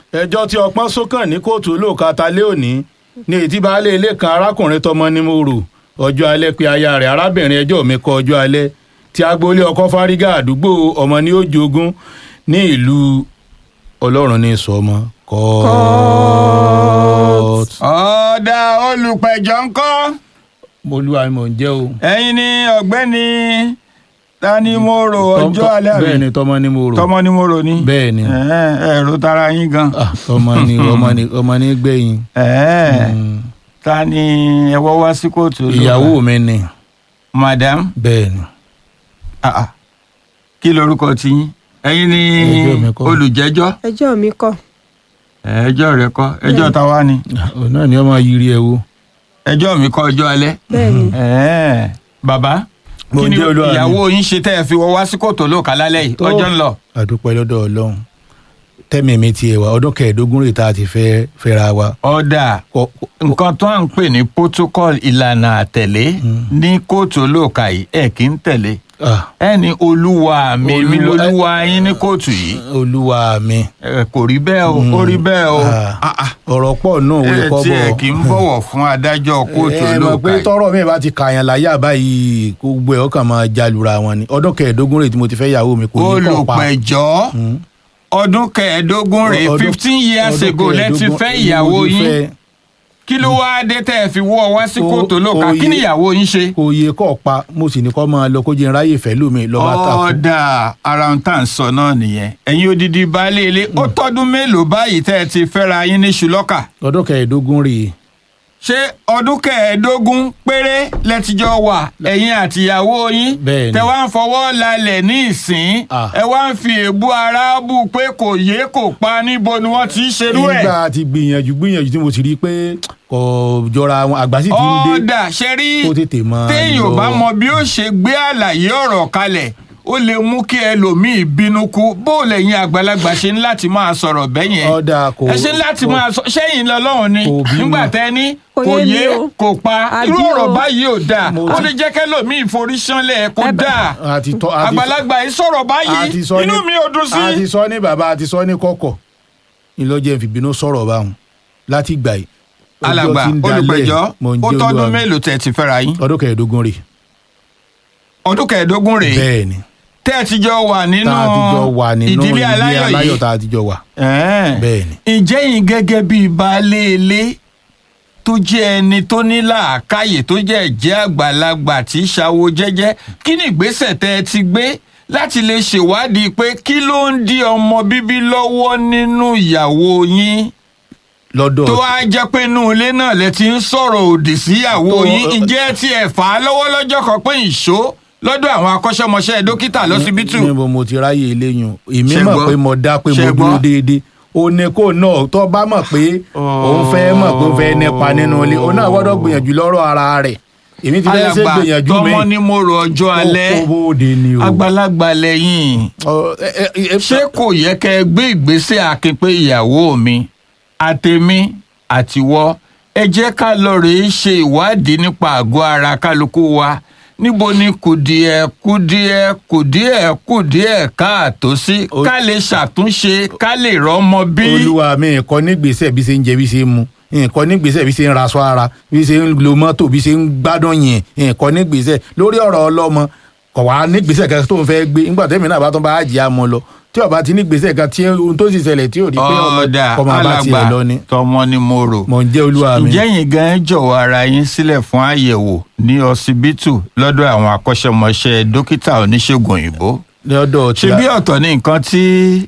ẹjọ́ tí ọpọ́n sókàn ní kóòtù olóòka talé òní ní ètí baálé ilé kan arákùnrin tọmọ ní mo rò ọjọ́ alẹ́ pé aya rẹ̀ arábìnrin ẹjọ́ mi kọ ọjọ́ alẹ́ tí agboolé ọkọ fárígà àdúgbò ọmọ ní ó jogún ní ìlú ọlọ́run ní sọmọ kọ́ọ̀tù. ọ̀dà olùpẹ̀jọ́ ń kọ́ mo lúwa ni mò ń jẹ́ o. ẹ̀yin ni ọ̀gbẹ́ni tani mo rò ọjọ́ alẹ́ àbí bẹ́ẹ̀ ni tọmọ ní mo rò. tọmọ ni mo rò ní. bẹ́ẹ̀ ni Ẹ̀ẹ́, ẹ̀rọ tara yín gan. Ah, ọmọ ni ọmọ ni ọmọ ni gbẹ̀yìn. Ẹ̀ẹ́, Mm. ta ni ẹ wọ́ wá sí kóòtù olóòka? ìyàwó mi ni madam bẹ́ẹ̀ ni. ah, ah. kí lorúkọ tiyín ẹ̀yin ni Ẹjọ́ mi kọ́. olùjẹ́jọ́ ẹjọ́ mi kọ́ ẹjọ́ rẹ kọ́ ẹjọ́ táwa ni òun náà ni ọmọ yiri ẹ wo. ẹjọ́ mi kọ́ ọjọ́ alẹ́. bẹ́ẹ̀ ni Ẹ̀ẹ́, bàbá Mo kí ni jẹ́ olúwa mi. ìyàwó yín ṣe tẹ́ ẹ fi wọ́ wá sí kóòtù olóòka lálẹ́ yìí Tó. ọjọ́ ń lọ. àdúpẹ́ lọ́dọ̀ ọlọ́run tẹ́mi mi tiẹ̀ wá ọdún kẹẹ̀ẹ́dógún rè tá a ti fẹ́ fẹ́ra wa. ọ̀dà Kọ- kọ- nǹkan tó à ń pè ní protocol ìlànà àtẹ̀lé ní kóòtù olóòka yìí ẹ̀ kì í tẹ̀lé ah, ẹ ní olúwa mi mi Olúwa- lolúwa yín ní kóòtù yìí olúwa mi. ẹ kò rí bẹ́ẹ̀ o ó rí bẹ́ẹ̀ o Ah, Ah, ah. ọ̀rọ̀ pọ̀ náà wọlé ẹ kọ́ tí bọ̀. ẹ kì í bọ̀wọ̀ fún adájọ́ kóòtù ẹ mọ̀ olóòka pé yìí tọ́rọ̀ mi bá ti kàyàn láyà báyìí gbogbo ẹ̀ ọkàn máa jalura wọn ni ọdún kẹẹ̀ẹ́dógún rè tí mo ti fẹ́ yàwó mi kò ní kọ́ pa. olùpẹ̀jọ́ ọdún kẹẹ̀ẹ́dógún rèé Ọdún- fifteen years ọdún ago lẹ ti kẹẹ̀ẹ́dógún fẹ́ ni mo ìyàwó ti yín fẹ́. kí ló wáá dé tẹ́ ẹ fi wọ́ wá sí O- kóòtù olóòka oyè- kí ni ìyàwó yín ṣe. kò yẹ kọ́ pa mo sì ní kọ́ máa lọ kó jẹ́ ráyè fẹ́ lómi lọ́ba takú. ọ̀dà ara ń tà ń sọ náà nìyẹn ẹ̀yin odidi baálé ilé ó tọ́dún mélòó báyìí tẹ́ ẹ ti fẹ́ra yín ní ṣùlọ́kà ọdún kẹẹ̀ẹ́dógún rèé ṣé ọdún kẹẹ̀ẹ́dógún péré lẹ́tijọ́ wà ẹ̀yin àtìyàwó yín Bẹ́ẹ̀ni. tẹ wá ń fọwọ́ lálẹ̀ ní ìsín Ah. ẹ wá ń fi èébú ara bù pé kò yé kò pa níbo ni wọ́n ti ń ṣerú ẹ̀. nígbà tí gbìyànjú gbìyànjú tí mo sì rí i pé kò jọra wọn àgbà sì ti ń dé ọ̀dà ṣe rí kó tètè máa téèyàn ò lọ. bá mọ bí ó ṣe gbé àlàyé ọ̀rọ̀ kalẹ̀ ó lè mú kí ẹlòmíì bínú kú bó lẹ́yìn àgbàlagbà ṣe ń láti máa sọ̀rọ̀ bẹ́yẹn ọ̀dà kò ẹ ṣe ń láti kò- máa sọ sẹ́yìn lọ́lọ́run ni kò bínú. nígbà tẹ́ ní Kò kò yé mi yé o. kò pa Àbí irú ọ̀rọ̀ o. báyìí ò dáa Mo ó ti- lè jẹ́ kẹ́lòmíì forí ṣánlẹ̀ kó Ẹ bá- dáa àti tọ́ àti àgbàlagbà yìí sọ̀rọ̀ báyìí àti sọ ní inú mi ò dùn sí. àti sọ ní bàbá àti sọ ní kọ̀kọ̀ ìlọjẹ ìfìbínú sọ̀rọ̀ báwọn láti gbà yìí. Ọjọ́ alàgbà tí ń dalẹ̀, olùpẹ̀jọ́ mò ń ó jẹ́ tọ́dún olúwa mi. mélòó tẹ́ ti fẹ́ra yín ọdún kẹẹ̀ẹ́dógún rè ọdún kẹẹ̀ẹ́dógún rèé bẹ́ẹ̀ ni tẹ́ ẹ ti jọ wà nínú tá a ti jọ wà nínú ìdílé aláyọ̀ yìí tá a ti jọ wà Ẹ̀ẹ́n. bẹ́ẹ̀ ni. ǹjẹ́ yín gẹ́gẹ́ bíi baálé ilé tó jẹ́ ẹni tó ní làákàyè tó jẹ́ ẹ̀jẹ̀ àgbàlagbà tí í ṣàwo jẹ́jẹ́ kí ni ìgbésẹ̀ tẹ́ ẹ ti gbé láti lè ṣèwádìí pé kí ló ń di ọmọ bíbí lọ́wọ́ nínú ìyàwó yín lọ́dọ̀ tó wá jẹ́ pé inú ilé náà lẹ ti ń sọ̀rọ̀ òdì síyàwó Tó- yín ǹjẹ́ ẹ ti ẹ̀ fà á lọ́wọ́ lọ́jọ́ kan pé ìṣó lọ́dọ̀ àwọn akọ́ṣẹ́mọṣẹ́ dókítà lọ́sibítù níbo mo ti ráyè eléyìn èmi Ṣé mọ̀ gbọ́? pé mo dá pé Ṣé mo gbọ́? dúró déédéé o ní kó náà tó bá mọ̀ pé òun fẹ́ mọ̀ pé òun fẹ́ nípa nínú ilé òun náà gbọ́dọ̀ gbìyànjú lọ́rọ̀ ara rẹ̀ èmi ti fẹ́ ṣe alàgbà gbìyànjú mi tọmọ ní mo rò ọjọ́ alẹ́ kó bóde ni o. àgbàlagbà lẹ́yìn Ọ, ẹ- ẹ- ẹ- ṣé kò yẹ kẹ́ ẹ gbé ìgbésẹ̀ akin pé ìyàwó mi àtèmi àtiwọ́ ẹ jẹ́ ká lọ rèé ṣe ìwádìí nípa àgọ́ ara kálukú wa níbo ni kùdìẹ̀ kùdìẹ̀ kùdìẹ̀ kùdìẹ̀ káàtó sí O- ká lè ṣàtúnṣe ká lè rọ́mọ bí. olúwa mi nǹkan nígbésẹ̀ bí ṣe ń jẹ bí ṣe ń mu nǹkan nígbésẹ̀ bí ṣe ń raṣọ ara bí ṣe ń lo mọ́tò bí ṣe ń gbádùn yẹn nǹkan nígbésẹ̀ lórí ọ̀rọ̀ ọlọ́mọ kò wá nígbésẹ̀ kan tó ń fẹ́ gbé nígbà tẹ́mi náà bá tún bá jẹ́ àmọ́ lọ tí ọba ti nígbésẹ̀ kan tí ohun tó sì ṣẹlẹ̀ tí ò rí pé ọmọ ọ̀dà ọmọ bá tiẹ̀ alàgbà lọ ni tọmọ ni mo rò. mò ń jẹ́ olúwa mi. ǹjẹ́ yín gan jọ̀wọ́ ara yín sílẹ̀ fún àyẹ̀wò ní ọsibítù lọ́dọ̀ àwọn akọ́ṣẹ́mọṣẹ́ dókítà oníṣègùn òyìnbó lọ́dọ̀ tí ṣe bí ọ̀tọ̀ ní nǹkan tí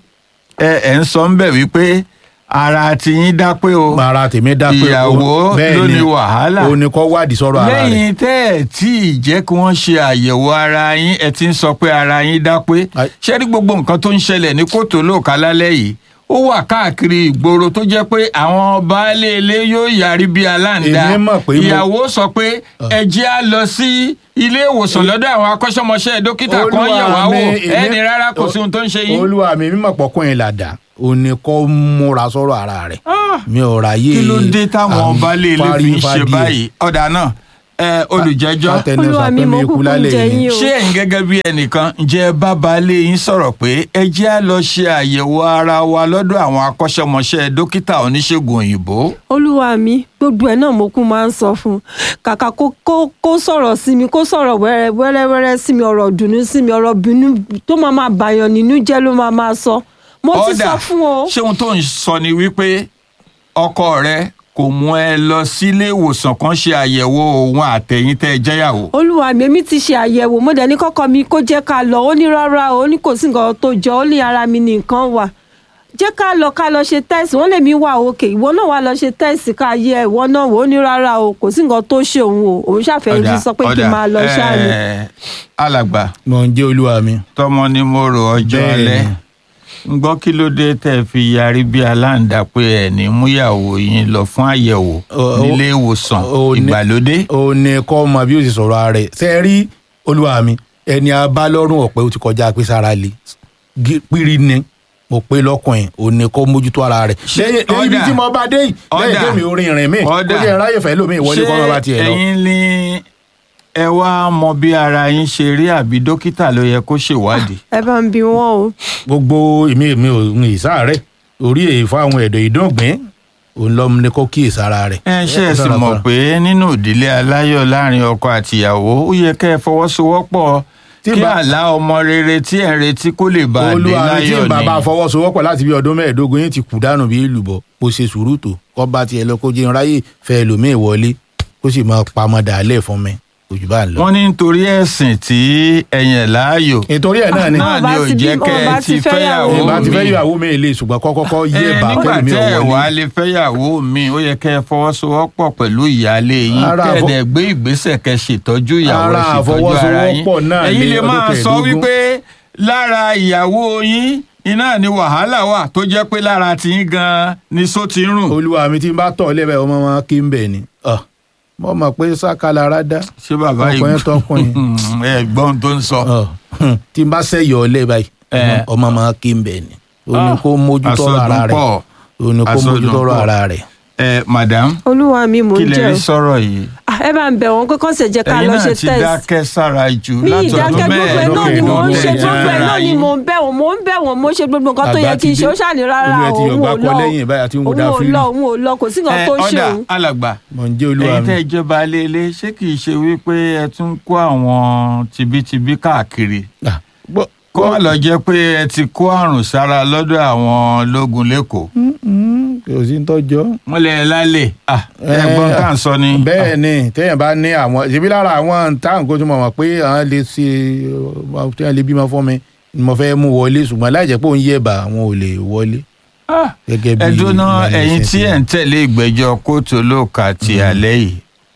ẹ ẹ̀ ń sọ ń bẹ̀ wípé ara ti yín dá pé o ara tèmi dá pé ìyàwó bẹ́ẹ̀ ló ni, ní wàhálà. òun ni kọ́ wádìí sọ̀rọ̀ ara rẹ̀ lẹ́yìn tẹ́ ẹ̀ tí ì jẹ́ kí wọ́n ṣe àyẹ̀wò ara yín ẹ ti ń sọ pé ara yín dá pé Ai- ṣé rí gbogbo nǹkan tó ń ṣẹlẹ̀ ní kòtò lóòka lálẹ́ yìí ó wà káàkiri ìgboro tó jẹ́ pé àwọn baálé ilé yóò yarí bí aláǹda Èmi mọ̀ pé mo- ìyàwó sọ pé ẹ jẹ́ á lọ sí ilé ìwòsàn lọ́dọ̀ àwọn akọ́ṣẹ́mọṣẹ́ dókítà kan Olúwa yẹ̀ wá wò mi, èmi- ẹni rárá kò sí ohun tó ń ṣe yín. olúwa mi mímọ̀ pọ̀kùnrin làdá òun ni kọ́ múra sọ̀rọ̀ ara rẹ̀ mi ò ráyè kí ló dé táwọn àwọn baálé ilé fi ń ṣe fárífádìí. báyìí ọ̀dà náà ẹ olùjẹ́jọ́ Àtẹnusọ olúwa mi pé mo mi kú kúkú ń lálẹ́ jẹ yìí. yín o ṣé ẹ̀yin gẹ́gẹ́ bí ẹnìkan ǹjẹ́ ẹ bá baálé yín sọ̀rọ̀ pé ẹ jẹ́ á lọ ṣe àyẹ̀wò ara wa lọ́dọ̀ àwọn akọ́ṣẹ́mọṣẹ́ dókítà oníṣègùn òyìnbó olúwa mi gbogbo ẹ náà mo kú máa ń sọ fún un kàkà kó kó kó sọ̀rọ̀ sí mi kó sọ̀rọ̀ wẹ́rẹ́ wẹ́rẹ́ wẹ́rẹ́ sí mi ọ̀rọ̀ dùnú sí mi ọ̀rọ̀ bínú tó máa máa bàyàn nínú jẹ́ ló máa máa sọ mo ti sọ fún o ṣé ohun tó ń sọ ni wípé ọkọ rẹ kò mú ẹ lọ sílé ìwòsàn kan ṣe àyẹ̀wò òun àtẹ̀yìn tẹ́ ẹ jẹ́yàwó. olúwa mi èmi ti ṣe àyẹ̀wò mo dẹ̀ ní kọ́kọ́ mi kó jẹ́ ká lọ ó ní rárá o ó ní kò sí nǹkan tó jọ ó ní ara mi ní nǹkan wà jẹ́ ká lọ ká lọ ṣe tẹ́sì wọ́n lè mí wà òkè ìwọ náà wà lọ ṣe tẹ́sì ká yẹ ìwọ náà wò ó ní rárá o kò sí nǹkan tó ṣe òun o òun ṣàfẹ́ fi sọ pé kí n máa lọ ṣáà ni. ẹ, alàgbà mo ń jẹ́ olúwa mi. tọmọ ni mo rò ọjọ́ Bẹ́ẹ̀ni. alẹ́ ń gbọ́ kí ló dé tẹ́ ẹ fi yarí bí aláǹda pé ẹ̀ ní múyàwó yín lọ fún àyẹ̀wò Ó- ó- nílé ìwòsàn ó ní- ìgbàlódé. ó ní kọ́ ọmọ bí ó sì sọ̀rọ̀ ara rẹ̀ ṣe é rí olúwa mi ẹni abálọ́rùn ọ̀pẹ ó ti kọjá pé sára le Gí- pírí ni mo pé lọ́kùnrin ò ní kó mójútó ara rẹ̀ Ṣé lẹ́yìn lẹ́yìn ibi ọ̀dà- tí mo bá dé yìí lẹ́yìn ọ̀dà- tèmi orin ìrìn mi ó ọ̀dà- jẹ́ ráyè fẹ́ lómi ìwọlé kọ́ ọmọ bá tiẹ̀ lọ. ẹ̀yin ni ẹ wá mọ bí ara yín ṣe rí àbí dókítà ló yẹ kó ṣèwádìí. ẹ bá ń bi wọn o gbogbo èmi èmi ò ń ìsáàrẹ̀ orí èyí fún àwọn ẹ̀dọ̀ ìdọ́gbìn òun lọ́mú ni kó kíyèsí ara rẹ̀. ẹ ṣe é sì mọ̀ pé nínú ìdílé aláyọ̀ láàrin ọkọ àtìyàwó ó yẹ kẹ́ ẹ fọwọ́sowọ́pọ̀ Tí kí bá- àlá ọmọ rere tí ẹ̀ ń retí kó lè bá a dé olúwa mi tí láyọ̀ bàbá ni. fọwọ́sowọ́pọ̀ láti bí ọdún mẹ́ẹ̀ẹ́dógún yín ti kú dànù bí èlùbọ́ kó ṣe sùúrù tó kọ́ bá tiẹ̀ lọ kó jẹun ráyè fẹ́ lòmíì wọlé kó sì máa pamọ́ dàálẹ̀ fún mi kò jù bá ń lọ. wọ́n ní nítorí ẹ̀sìn tí ẹ̀yìn láàyò nítorí ẹ̀ náà ni náà ni bá ò ti jẹ́ bí- kẹ́ wọn bá ẹ ti ti fẹ́ fẹ́yàwó yàwó ìbá ti fẹ́ mi. yàwó mi lè ṣùgbọ́n kọ́kọ́kọ́ yé Ẹ, bá nígbà kẹ́lẹ́ mi tẹ́ ò ẹ wọlé. wá lè fẹ́yàwó mi ó yẹ kẹ́ ẹ fọwọ́sowọ́pọ̀ pẹ̀lú ìyáálé yín Ara àfọ- kẹ́ẹ̀dẹ̀ gbé ìgbésẹ̀ kẹ́ ṣètọ́jú ìyàwó Ara ẹ̀ ṣètọ́jú ara yín àfọwọ́sowọ́pọ̀ náà ẹ̀yin ni lè ọdún máa sọ kẹẹ̀ẹ́dógún. wípé lára ìyàwó yín iná ni wàhálà wà tó jẹ́ pé lára tiyín gan-an ni só ti ń rùn. olúwa mi tí n bá tọ̀ lẹ́bẹ̀ẹ́ ọmọ wọn kí n bẹ̀ ni Ah, mo mọ̀ pé sákàlára dá ṣé bàbá yìí ọkùnrin tọkùnrin ẹ gbọ́n tó ń sọ. Ah, hmm, tí n bá sẹ́yọ̀ ọ̀lẹ́ báyìí Eh. ọmọ máa kí n bẹ̀ ni ó ní Ah, kó mójútó àsọdùn ara rẹ̀ pọ̀. ó ní kó Àsọdùn mójútó pọ̀. ara rẹ̀. ẹ madam olúwa mi mò kí ń lè jẹ rí o sọ̀rọ̀ yìí Ah, ẹ bá ń bẹ̀ wọ́n pé kán ṣe jẹ́ ká ẹ̀yin lọ náà ṣe ti test dákẹ́ sára jù mi látọdún ìdákẹ́ gbogbo ẹ̀ náà ni mò ń mẹ́ẹ̀ẹ́dógún ṣe ẹ̀yìn gbogbo ẹ̀ ara náà ni yín. mò ń bẹ̀ wọ́n mò ń bẹ̀ wọ́n mo ṣe gbogbo nǹkan tó yẹ Àgbà kí n ti ṣe ó dé. ṣàní rárá Olúwa ti òun yọ̀gbá ò kọ lọ lẹ́yìn báyìí àti ń wo òun ò dáfírí. lọ òun ò lọ kò sí nǹkan ẹ tó ṣe ọ̀dà òun. alàgbà mọ̀ ń jẹ́ olúwa ẹ̀yin mi. tẹ́ ìjọba léèlé ṣé kì í ṣe wípé ẹ tún kó àwọn tibítibí káàkiri Ah, gbọ́- kó má lọ jẹ́ pé ẹ ti kó àrùn sára lọ́dọ̀ àwọn ológun lẹ́kọ̀ọ́ Mm, kò sí ń tọ́jọ́. wọ́n lè lálẹ́ ah, ẹ̀gbọ́n tá à ń sọ ni. bẹ́ẹ̀ ni téèyàn bá ní àwọn ṣèbí lára àwọn táwọn kó tó mọ̀ mọ̀ pé àwọn lè ṣe ọ, téèyàn lè bímọ fún mi ni mo fẹ́ mú wọlé ṣùgbọ́n láì jẹ́ pé òun yẹ̀ bá àwọn ò lè wọlé Ah, gẹ́gẹ́ bí. ẹ dúná ìlànà ẹ̀yin ìṣẹ̀ṣe. tí ẹ̀ ń tẹ̀lé ìgbẹ́jọ́ kóòtù olóòka ti alẹ́ yìí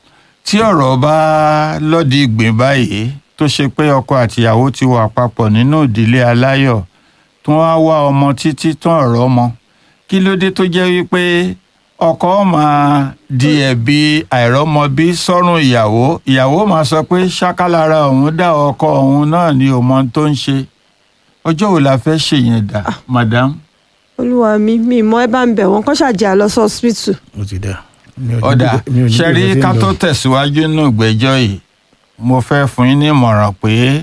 tí ọ̀rọ̀ bá lọ́dí ìgbín báyìí tó ṣe pé ọkọ àtìyàwó ti wà papọ̀ nínú ìdílé aláyọ̀ tí wọ́n á wá ọmọ títí tán ọ̀rọ̀ ọmọ kí ló dé tó jẹ́ wípé ọkọ máa di ẹ̀bi àìrọ́mọbí sọ́rùn ìyàwó ìyàwó máa sọ pé ṣákàlára òun dá ọkọ òun náà ní òmọ tó ń ṣe ọjọ́ wo la fẹ́ ṣèyẹn dà madam. olúwa mi mi mọ ẹ bá ń bẹ̀ wọ́n kán ṣàjẹ́ àlọ́ sí hospital. ó ti dà. Mi ò ní ọ̀dà bí- mi ò ní bí ṣẹ́rí mo ṣe ń ká lọ. tó tẹ̀síwájú nínú ìgbẹ́jọ́ yìí mo fẹ́ fún yín ní ìmọ̀ràn pé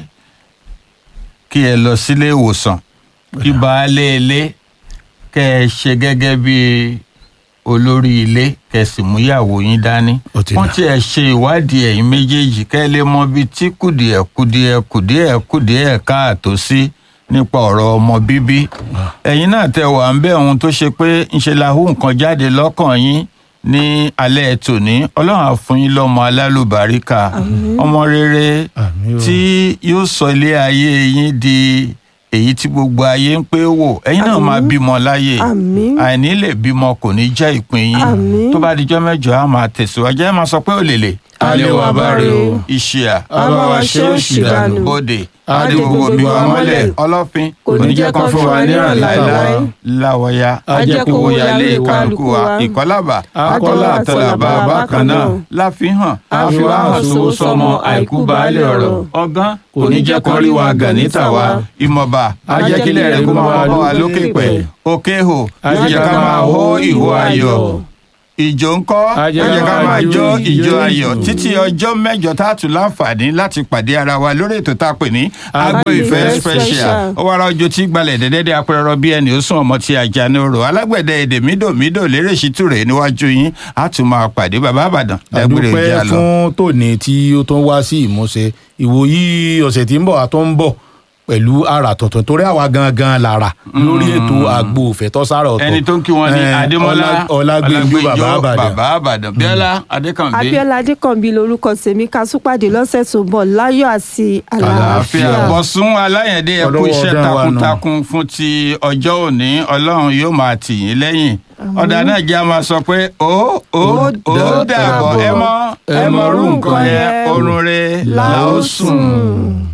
kí ẹ lọ sílé ìwòsàn kí baálé ilé kẹ́ ẹ ṣe gẹ́gẹ́ bí olórí ilé kẹ́ ẹ sì mú ìyàwó yín dání Ó ti wọ́n dà. ti ẹ̀ ṣe ìwádìí ẹ̀yin méjèèjì kẹ́ ẹ lè mọ ibi tí kùdìẹ̀ kùdìẹ̀ kùdìẹ̀ kùdìẹ̀ káàtó sí nípa ọ̀rọ̀ ọmọ bíbí ẹ̀yin náà tẹ wà ń bẹ̀ ohun tó ṣe pé ńṣe la hú nǹkan jáde lọ́kàn yín ní alẹ́ tòní ọlọ́run á fún yín lọ́mọ alálùbáríkà ọmọ rere Àmín o. tí yóò sọ ilé ayé yín di èyí tí gbogbo ayé ń pé wò ẹ̀yin náà Àmín. máa bímọ láyè Àmín. àìní lè bímọ kò ní jẹ́ ìpín yín Àmín. tó bá dijọ́ mẹ́jọ á máa tẹ̀síwájú ẹ máa sọ pé òlèlè Alẹ́ wa bá rè o. ìṣìà A bá wa ṣe òṣì dànù. bòde Á dé gbogbo gbogbo bí wa wa mọ́lẹ̀. mọ́lẹ̀ ọlọ́fin Kò ní jẹ́ kán fún wa níran láéláé. láwọ̀ya Á jẹ́ kó owó wọlé yálé kálukú kálukú wa wa. ìkọlábà Á akọ́lá kọ́lá àtọlàbà àtọlàbà bákan náà náà. láfihàn Á àfi fi wá wá hàn hàn sówó sówó sọmọ sọmọ, àìkú àìkú baálé baálé ọ̀rọ̀ ọ̀rọ̀. ọgán kò ní jẹ́ kán rí wa gàn níta wa ìmọ̀ba Á jẹ́ ajẹ́kílẹ̀ rẹ̀ kó máa bá wa lókè pẹ̀ òkè hò Á yóò jẹ́ jẹ́ ká ká máa máa hó hó ìhó ìhó ayọ̀ ayọ̀. ìjó ń kọ́ Ẹ ẹ jẹ́ jẹ́ ká ká máa jó jó ìjó ìjó ayọ̀ ìjó. títí ọjọ́ mẹ́jọ tá a tún láǹfààní láti pàdé ara wa lórí ètò tá a pè ní agbo Agbo ìfẹ́ Ìfẹ́ special Special. ó wára ọjọ́ tí gbalẹ̀ dẹ́dẹ́dẹ́ apẹ̀rọ bí ẹni ó sún ọmọ tí ajá ní orò alágbẹ̀dẹ èdè mídòmídò lérè ṣítúrè níwájú yín á tún máa pàdé bàbá àbàdàn dágbére àdúpẹ́ ìjà lọ. fún tòní tí ó tún wá sí ìmúṣẹ ìwòyí ọ̀sẹ̀ tí ń bọ̀ àtọ́ ń bọ̀ pẹ̀lú àrà tuntun torí àwa gangan lára lórí ètò àgbo òfẹ́ tọ́sára ọ̀tọ̀ ẹni tó ń kí wọn ní Eh, adémọlá Ọlá- ọlágbèjú bàbá àbàdàn bàbá àbàdàn bíọ́lá adékànbí abiola adékànbí lorúkọ tèmi ká tún pàdé lọ́sẹ̀ tó ń bọ̀ láyọ̀ àti àlàáfíà àlàáfíà. bọ̀sùn aláyẹ̀dẹ́ ẹ̀kú Ọlọ́wọ́ iṣẹ́ ọdún wa nù. takuntakun fún ti ọjọ́ òní ọlọ́run yóò máa tì yín lẹ́yìn ọ̀dà náà jẹ́ a máa sọ pé ó ó ó dàbọ̀ ẹ mọ ẹ mọ orú nǹkan yẹn orun re là ó sùn.